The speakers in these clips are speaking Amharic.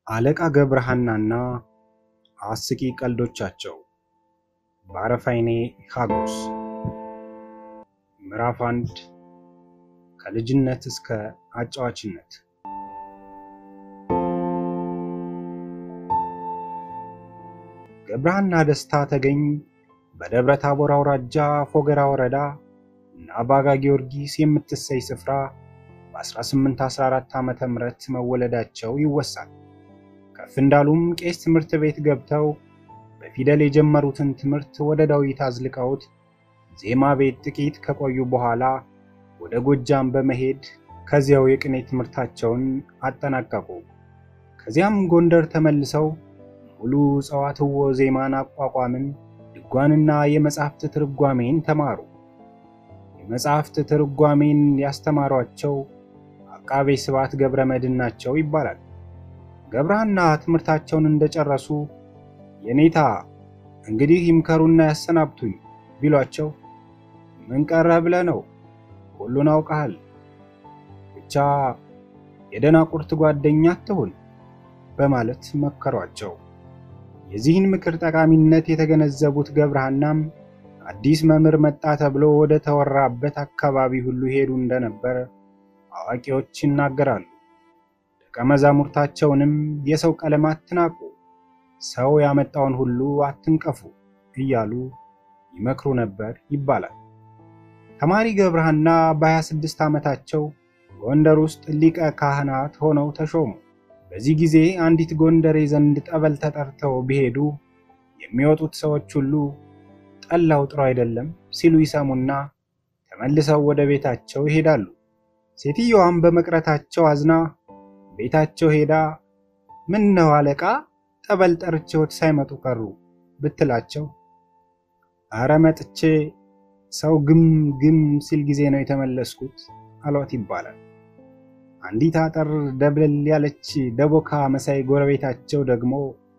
አለቃ ገብረሐናና አስቂ ቀልዶቻቸው በአረፋይኔ ሀጎስ ምዕራፍ አንድ ከልጅነት እስከ አጫዋችነት ገብረሐና ደስታ ተገኝ በደብረ ታቦር አውራጃ ፎገራ ወረዳ አባጋ ጊዮርጊስ የምትሰይ ስፍራ በ1814 ዓ ም መወለዳቸው ይወሳል። ከፍ እንዳሉም ቄስ ትምህርት ቤት ገብተው በፊደል የጀመሩትን ትምህርት ወደ ዳዊት አዝልቀውት ዜማ ቤት ጥቂት ከቆዩ በኋላ ወደ ጎጃም በመሄድ ከዚያው የቅኔ ትምህርታቸውን አጠናቀቁ። ከዚያም ጎንደር ተመልሰው ሙሉ ጸዋትዎ ዜማን፣ አቋቋምን፣ ድጓንና የመጻሕፍት ትርጓሜን ተማሩ። የመጽሐፍት ትርጓሜን ያስተማሯቸው አቃቤ ስብዓት ገብረ መድኅን ናቸው ይባላል። ገብረሐና ትምህርታቸውን እንደጨረሱ የኔታ እንግዲህ ይምከሩና ያሰናብቱኝ ቢሏቸው ምን ቀረ ብለህ ነው? ሁሉን አውቀሃል። ብቻ የደናቁርት ጓደኛ አትሁን በማለት መከሯቸው። የዚህን ምክር ጠቃሚነት የተገነዘቡት ገብረሐናም አዲስ መምህር መጣ ተብሎ ወደ ተወራበት አካባቢ ሁሉ ሄዱ እንደነበር አዋቂዎች ይናገራሉ። ደቀ መዛሙርታቸውንም የሰው ቀለም አትናቁ፣ ሰው ያመጣውን ሁሉ አትንቀፉ እያሉ ይመክሩ ነበር ይባላል። ተማሪ ገብረሐና በ26 ዓመታቸው ጎንደር ውስጥ ሊቀ ካህናት ሆነው ተሾሙ። በዚህ ጊዜ አንዲት ጎንደሬ ዘንድ ጠበል ተጠርተው ቢሄዱ የሚወጡት ሰዎች ሁሉ ጠላው ጥሩ አይደለም ሲሉ ይሰሙና ተመልሰው ወደ ቤታቸው ይሄዳሉ። ሴትየዋም በመቅረታቸው አዝና ቤታቸው ሄዳ ምን ነው አለቃ ጠበል ጠርቼዎት ሳይመጡ ቀሩ ብትላቸው አረ መጥቼ ሰው ግም ግም ሲል ጊዜ ነው የተመለስኩት አሏት ይባላል። አንዲት አጠር ደብለል ያለች ደቦካ መሳይ ጎረቤታቸው ደግሞ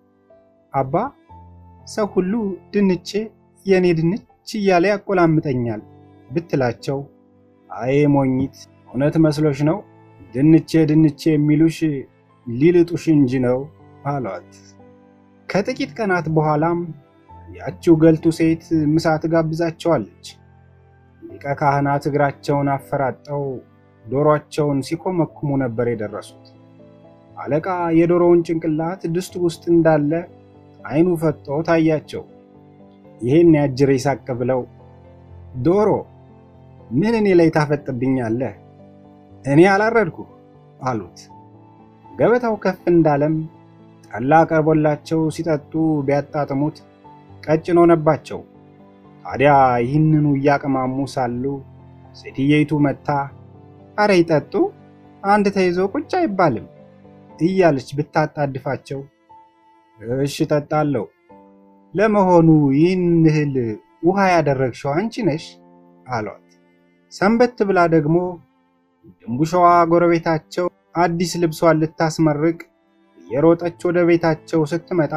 አባ ሰው ሁሉ ድንቼ የኔ ድንች እያለ ያቆላምጠኛል ብትላቸው አዬ ሞኝት እውነት መስሎሽ ነው ድንቼ ድንቼ የሚሉሽ ሊልጡሽ እንጂ ነው አሏት። ከጥቂት ቀናት በኋላም ያችው ገልቱ ሴት ምሳ ትጋብዛቸዋለች። ሊቀ ካህናት እግራቸውን አፈራጠው ዶሮአቸውን ሲኮመኩሙ ነበር የደረሱት። አለቃ የዶሮውን ጭንቅላት ድስቱ ውስጥ እንዳለ ዓይኑ ፈጦ ታያቸው። ይሄን ያጅሬ ሳቅ ብለው ዶሮ ምን እኔ ላይ ታፈጥብኛለህ? እኔ አላረድኩ አሉት። ገበታው ከፍ እንዳለም ጠላ ቀርቦላቸው ሲጠጡ ቢያጣጥሙት ቀጭን ሆነባቸው። ታዲያ ይህንኑ እያቅማሙ ሳሉ ሴትየይቱ መታ አረ ይጠጡ አንድ ተይዞ ቁጭ አይባልም እያለች ብታጣድፋቸው እሽ ጠጣለሁ ለመሆኑ ይህን እህል ውሃ ያደረግሽው አንቺ ነሽ አሏት። ሰንበት ብላ ደግሞ ድንቡሸዋ ጎረቤታቸው አዲስ ልብሷን ልታስመርቅ የሮጠች ወደ ቤታቸው ስትመጣ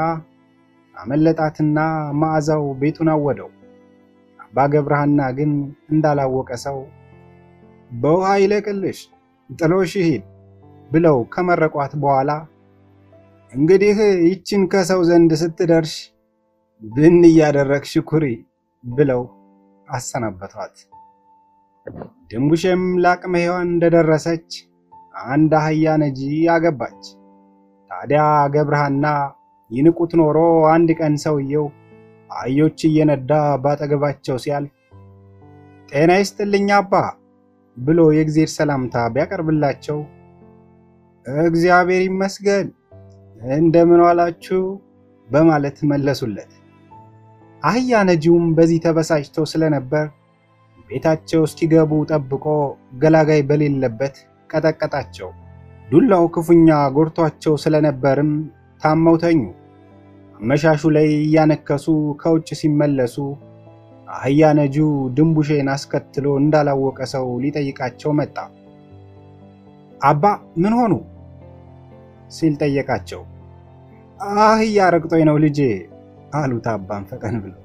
አመለጣትና መዓዛው ቤቱን አወደው። አባ ገብረሐና ግን እንዳላወቀ ሰው በውሃ ይለቅልሽ ጥሎሽ ሂድ ብለው ከመረቋት በኋላ እንግዲህ ይችን ከሰው ዘንድ ስትደርሽ ብን እያደረግሽ ኩሪ ብለው አሰናበቷት። ድንቡሼም ለአቅመ ሔዋን እንደደረሰች አንድ አህያ ነጂ አገባች። ታዲያ ገብረሐና ይንቁት ኖሮ አንድ ቀን ሰውየው አህዮች እየነዳ ባጠገባቸው ሲያልፍ ጤና ይስጥልኝ አባ ብሎ የእግዜር ሰላምታ ቢያቀርብላቸው እግዚአብሔር ይመስገን እንደምን ዋላችሁ በማለት መለሱለት። አህያ ነጂውም በዚህ ተበሳጭተው ስለነበር ቤታቸው እስኪገቡ ጠብቆ ገላጋይ በሌለበት ቀጠቀጣቸው። ዱላው ክፉኛ ጎድቷቸው ስለነበርም ታመው ተኙ። አመሻሹ ላይ እያነከሱ ከውጭ ሲመለሱ አህያ ነጂው ድንቡሼን አስከትሎ እንዳላወቀ ሰው ሊጠይቃቸው መጣ። አባ ምን ሆኑ ሲል ጠየቃቸው። አህያ ረግጦኝ ነው ልጄ አሉት አባን ፈቀን ብለው።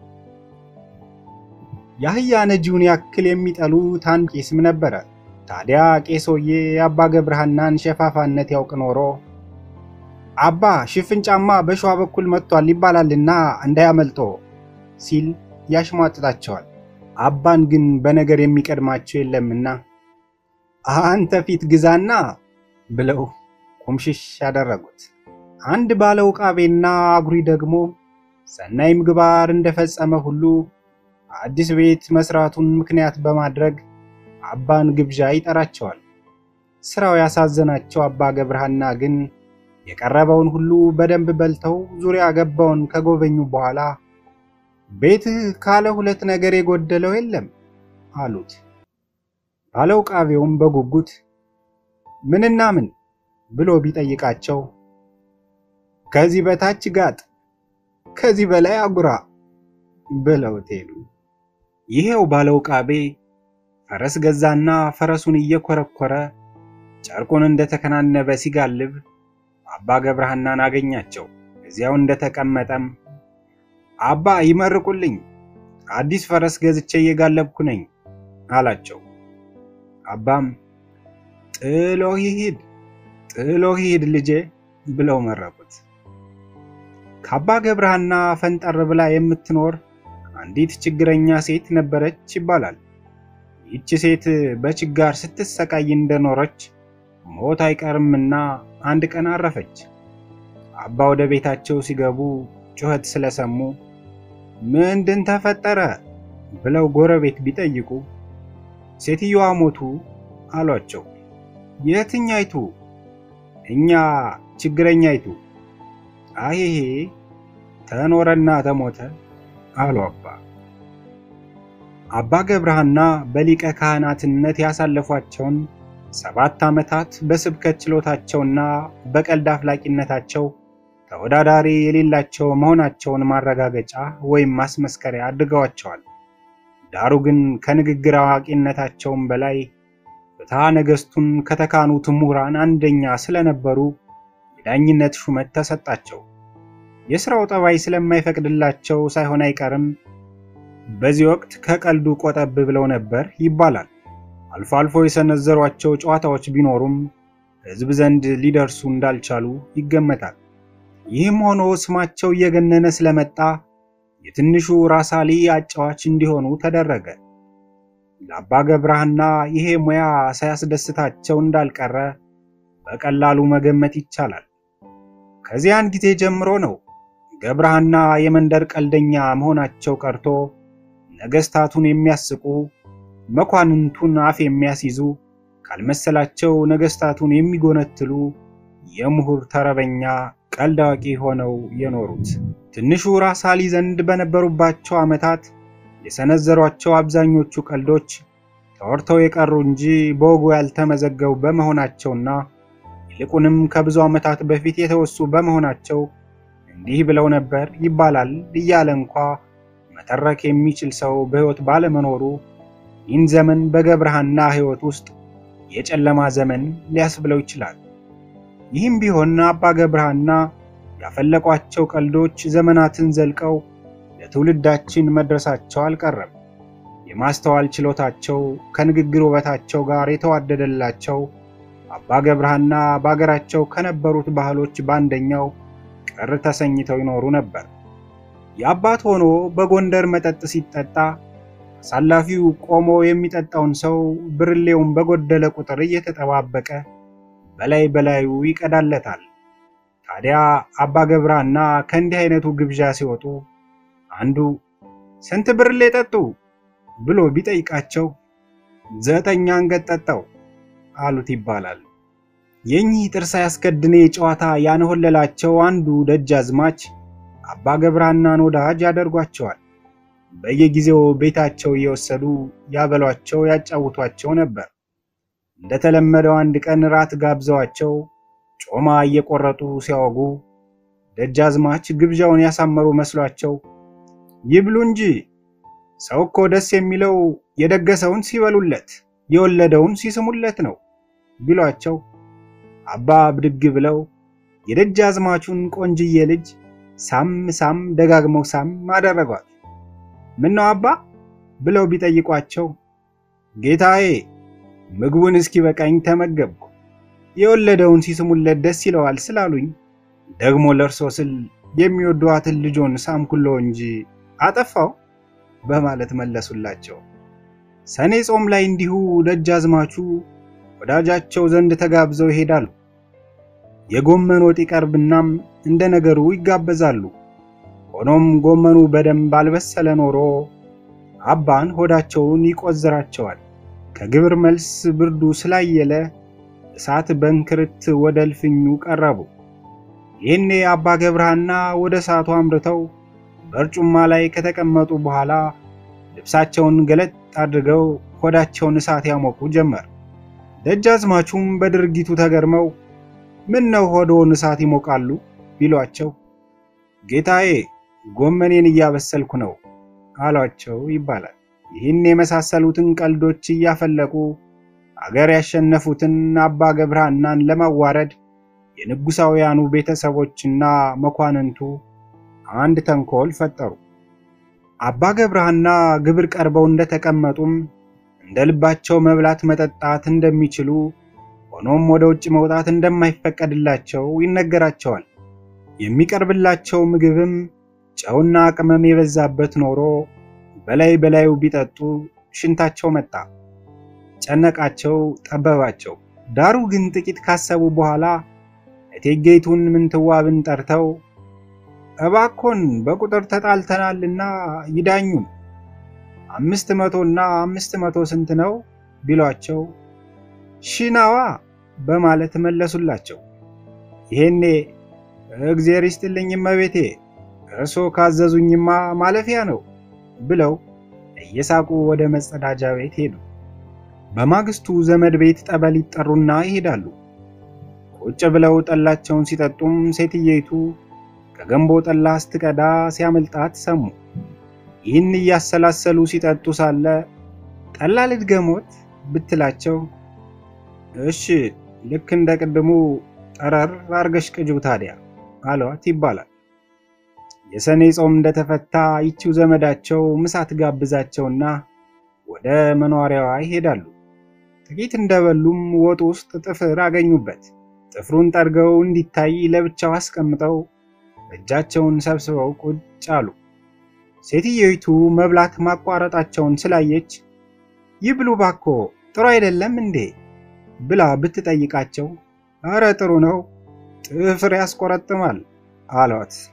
የአህያ ነጂውን ያክል የሚጠሉት አንድ ቄስም ነበረ። ታዲያ ቄሶዬ የአባ ገብረሐናን ሸፋፋነት ያውቅ ኖሮ አባ ሽፍን ጫማ በሸዋ በኩል መጥቷል ይባላልና እንዳያመልጦ ሲል ያሽሟጥጣቸዋል። አባን ግን በነገር የሚቀድማቸው የለምና አንተ ፊት ግዛና ብለው ቁምሽሽ ያደረጉት። አንድ ባለ ውቃቤና አጉሪ ደግሞ ሰናይ ምግባር እንደፈጸመ ሁሉ አዲስ ቤት መስራቱን ምክንያት በማድረግ አባን ግብዣ ይጠራቸዋል። ስራው ያሳዘናቸው አባ ገብረሃና ግን የቀረበውን ሁሉ በደንብ በልተው ዙሪያ ገባውን ከጎበኙ በኋላ ቤትህ ካለ ሁለት ነገር የጎደለው የለም አሉት። ባለ ውቃቤውም በጉጉት ምንና ምን ብሎ ቢጠይቃቸው ከዚህ በታች ጋጥ ከዚህ በላይ አጉራ ብለውት ሄዱ። ይሄው ባለ ውቃቤ ፈረስ ገዛና ፈረሱን እየኮረኮረ ጨርቁን እንደተከናነበ ሲጋልብ አባ ገብረሃናን አገኛቸው። እዚያው እንደተቀመጠም አባ ይመርቁልኝ፣ አዲስ ፈረስ ገዝቼ እየጋለብኩ ነኝ አላቸው። አባም ጥሎ ይሂድ ጥሎ ይሂድ ልጄ ብለው መረቁት። ከአባ ገብረሃና ፈንጠር ብላ የምትኖር አንዲት ችግረኛ ሴት ነበረች ይባላል። ይህች ሴት በችጋር ስትሰቃይ እንደኖረች ሞት አይቀርምና አንድ ቀን አረፈች። አባ ወደ ቤታቸው ሲገቡ ጩኸት ስለሰሙ ምንድን ተፈጠረ ብለው ጎረቤት ቢጠይቁ ሴትዮዋ ሞቱ አሏቸው። የትኛይቱ? እኛ ችግረኛይቱ። አይሄ ተኖረና ተሞተ አሉ አባ። አባ ገብረሃና በሊቀ ካህናትነት ያሳለፏቸውን ሰባት ዓመታት በስብከት ችሎታቸውና በቀልድ አፍላቂነታቸው ተወዳዳሪ የሌላቸው መሆናቸውን ማረጋገጫ ወይም ማስመስከሪያ አድርገዋቸዋል። ዳሩ ግን ከንግግር አዋቂነታቸውም በላይ ፍትሐ ነገሥቱን ከተካኑት ምሁራን አንደኛ ስለነበሩ የዳኝነት ሹመት ተሰጣቸው። የሥራው ጠባይ ስለማይፈቅድላቸው ሳይሆን አይቀርም በዚህ ወቅት ከቀልዱ ቆጠብ ብለው ነበር ይባላል። አልፎ አልፎ የሰነዘሯቸው ጨዋታዎች ቢኖሩም ሕዝብ ዘንድ ሊደርሱ እንዳልቻሉ ይገመታል። ይህም ሆኖ ስማቸው እየገነነ ስለመጣ የትንሹ ራሳሊ አጫዋች እንዲሆኑ ተደረገ። ለአባ ገብረሃና ይሄ ሙያ ሳያስደስታቸው እንዳልቀረ በቀላሉ መገመት ይቻላል። ከዚያን ጊዜ ጀምሮ ነው ገብረሃና የመንደር ቀልደኛ መሆናቸው ቀርቶ ነገስታቱን የሚያስቁ መኳንንቱን አፍ የሚያስይዙ ካልመሰላቸው ነገስታቱን የሚጎነትሉ የምሁር ተረበኛ ቀልድ አዋቂ ሆነው የኖሩት። ትንሹ ራስ አሊ ዘንድ በነበሩባቸው ዓመታት የሰነዘሯቸው አብዛኞቹ ቀልዶች ተወርተው የቀሩ እንጂ በወጉ ያልተመዘገቡ በመሆናቸውና ይልቁንም ከብዙ ዓመታት በፊት የተወሱ በመሆናቸው እንዲህ ብለው ነበር ይባላል እያለ እንኳ መተረክ የሚችል ሰው በሕይወት ባለመኖሩ ይህን ዘመን በገብረሃና ሕይወት ውስጥ የጨለማ ዘመን ሊያስብለው ይችላል። ይህም ቢሆን አባ ገብረሃና ያፈለቋቸው ቀልዶች ዘመናትን ዘልቀው ለትውልዳችን መድረሳቸው አልቀረም። የማስተዋል ችሎታቸው ከንግግር ውበታቸው ጋር የተዋደደላቸው አባ ገብረሃና በአገራቸው ከነበሩት ባህሎች በአንደኛው ቅር ተሰኝተው ይኖሩ ነበር። የአባት ሆኖ በጎንደር መጠጥ ሲጠጣ አሳላፊው ቆሞ የሚጠጣውን ሰው ብርሌውን በጎደለ ቁጥር እየተጠባበቀ በላይ በላዩ ይቀዳለታል። ታዲያ አባ ገብረሃና ከእንዲህ አይነቱ ግብዣ ሲወጡ አንዱ ስንት ብርሌ ጠጡ ብሎ ቢጠይቃቸው ዘጠኝ አንገት ጠጣው አሉት ይባላል። የእኚህ ጥርስ ያስከድኔ ጨዋታ ያንሆለላቸው አንዱ ደጃዝማች አባ ገብረሃናን ወዳጅ ያደርጓቸዋል። በየጊዜው ቤታቸው እየወሰዱ ያበሏቸው፣ ያጫውቷቸው ነበር። እንደተለመደው አንድ ቀን ራት ጋብዘዋቸው ጮማ እየቆረጡ ሲያወጉ ደጃዝማች ግብዣውን ያሳመሩ መስሏቸው ይብሉ እንጂ ሰው እኮ ደስ የሚለው የደገሰውን ሲበሉለት የወለደውን ሲስሙለት ነው ቢሏቸው አባ ብድግ ብለው የደጃዝማቹን ቆንጅዬ ልጅ ሳም ሳም ደጋግመው ሳም አደረጓት። ምን ነው አባ ብለው ቢጠይቋቸው ጌታዬ ምግቡን እስኪ በቃኝ ተመገብኩ፣ የወለደውን ሲስሙለት ደስ ይለዋል ስላሉኝ ደግሞ ለእርሶ ስል የሚወዷትን ልጆን ሳምኩሎ እንጂ አጠፋው በማለት መለሱላቸው። ሰኔ ጾም ላይ እንዲሁ ደጃዝማቹ ወዳጃቸው ዘንድ ተጋብዘው ይሄዳሉ። የጎመን ወጥ ይቀርብናም እንደ ነገሩ ይጋበዛሉ። ሆኖም ጎመኑ በደንብ አልበሰለ ኖሮ አባን ሆዳቸውን ይቆዝራቸዋል። ከግብር መልስ ብርዱ ስላየለ እሳት በንክርት ወደ እልፍኙ ቀረቡ። ይህኔ አባ ገብረሃና ወደ እሳቱ አምርተው በርጩማ ላይ ከተቀመጡ በኋላ ልብሳቸውን ገለጥ አድርገው ሆዳቸውን እሳት ያሞቁ ጀመር። ደጃዝማቹም በድርጊቱ ተገርመው ምን ነው ሆዶውን እሳት ይሞቃሉ ቢሏቸው ጌታዬ ጎመኔን እያበሰልኩ ነው አሏቸው ይባላል። ይህን የመሳሰሉትን ቀልዶች እያፈለቁ አገር ያሸነፉትን አባ ገብረሃናን ለማዋረድ የንጉሳውያኑ ቤተሰቦችና መኳንንቱ አንድ ተንኮል ፈጠሩ። አባ ገብረሃና ግብር ቀርበው እንደተቀመጡም እንደ ልባቸው መብላት መጠጣት እንደሚችሉ ሆኖም ወደ ውጭ መውጣት እንደማይፈቀድላቸው ይነገራቸዋል። የሚቀርብላቸው ምግብም ጨውና ቅመም የበዛበት ኖሮ በላይ በላዩ ቢጠጡ ሽንታቸው መጣ። ጨነቃቸው፣ ጠበባቸው። ዳሩ ግን ጥቂት ካሰቡ በኋላ እቴጌይቱን ምንትዋብን ጠርተው እባኮን በቁጥር ተጣልተናልና ይዳኙን፣ አምስት መቶና አምስት መቶ ስንት ነው ቢሏቸው ሺናዋ በማለት መለሱላቸው። ይሄኔ እግዜር ይስጥልኝ እመቤቴ እርሶ ካዘዙኝማ ማለፊያ ነው ብለው እየሳቁ ወደ መጸዳጃ ቤት ሄዱ። በማግስቱ ዘመድ ቤት ጠበል ይጠሩና ይሄዳሉ። ቁጭ ብለው ጠላቸውን ሲጠጡም ሴትየይቱ ከገንቦ ጠላ ስትቀዳ ሲያመልጣት ሰሙ። ይህን እያሰላሰሉ ሲጠጡ ሳለ ጠላ ልድገሞት ብትላቸው እሺ ልክ እንደ ቅድሙ ጠረር አርገሽ ቅጅው ታዲያ አሏት ይባላል። የሰኔ ጾም እንደተፈታ ይቺው ዘመዳቸው ምሳ ትጋብዛቸውና ወደ መኖሪያዋ ይሄዳሉ። ጥቂት እንደበሉም ወጡ ውስጥ ጥፍር አገኙበት። ጥፍሩን ጠርገው እንዲታይ ለብቻው አስቀምጠው እጃቸውን ሰብስበው ቁጭ አሉ። ሴትየይቱ መብላት ማቋረጣቸውን ስላየች ይብሉ ባኮ ጥሩ አይደለም እንዴ ብላ ብትጠይቃቸው አረ ጥሩ ነው፣ ጥፍር ያስቆረጥማል አሏት።